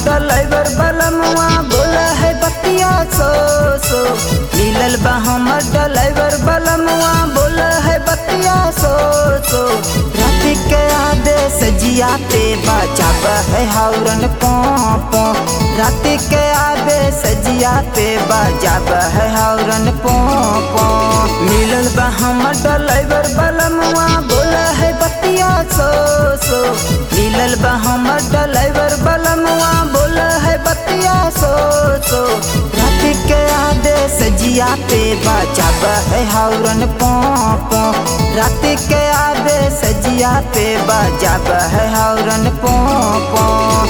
driver बलमुआ बोला है बतिया सो सो मिलल बा हमर डलाइवर बलमुआ बोला है बतिया सो सो रात के आदेश जियाते बचाब है हाउरन पोपो रात के आदेश जियाते बजाब है हाउरन पोपो मिलल बा हमर डलाइवर बलमुआ बोला है बतिया सो सो मिलल बा हमर डलाइवर बलमुआ बोला है बतिया सो सो रात के आदेश जियाते बचाब है हाउरन पोपो रात के आदेश जियाते बजाब है हाउरन पोपो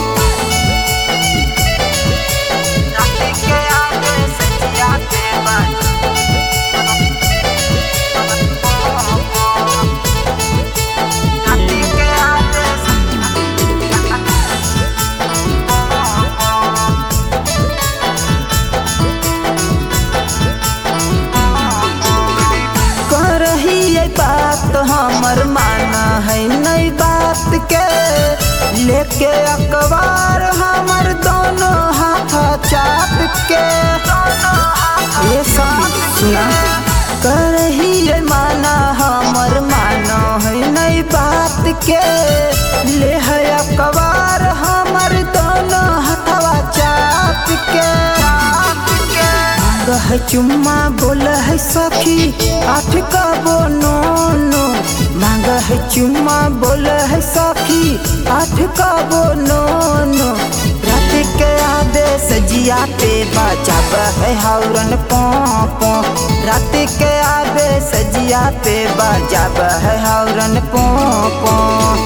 रात के आदेश जियाते रात के आदेश कर रही है बात हमर माना है नई बात के लेके अखबार हमर दोनों हाथ चाप के ये सब सुना कर रही है माना हमर माना है नई बात के ले है अखबार हमर दोनों हथवा चाप के मांग है चुम्मा बोल है सखी आठ का बोनो नो मांग है चुम्मा बोल है सखी आठ का बोनो नो रात के आदेश जियाते बचाब है हाउरन पोपो रात के आदेश जियाते बजाब है हाउरन पोपो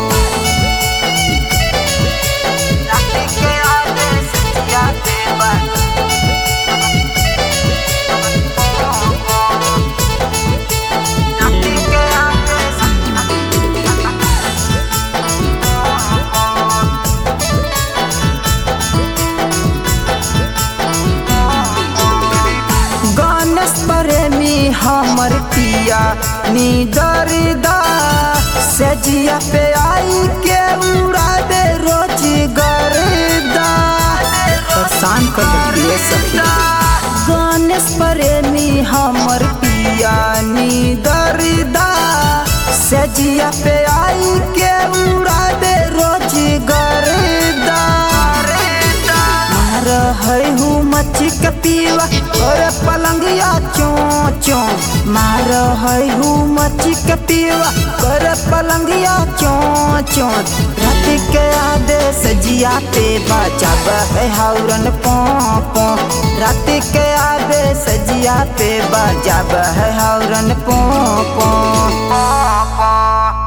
रात के आदेश जियाते बजाब गणेश प्रेमी हमर पिया नी दरदा सजिया पे आई के उड़ा दे रोज गर्दा परेशान कर दिए सखी गणेश प्रेमी हमर पिया नी दरदा सजिया पे आई के उड़ा दे रोज गर्दा मार है हूँ मच्छी के पीवा और पलंगिया चो चो मार है हूँ मच्छी के पीवा कर पलंगिया चो चो रात के आदेश जियाते बचाब है हाउरन पोपो रात के आदेश जियाते बजाब है हाउरन पोपो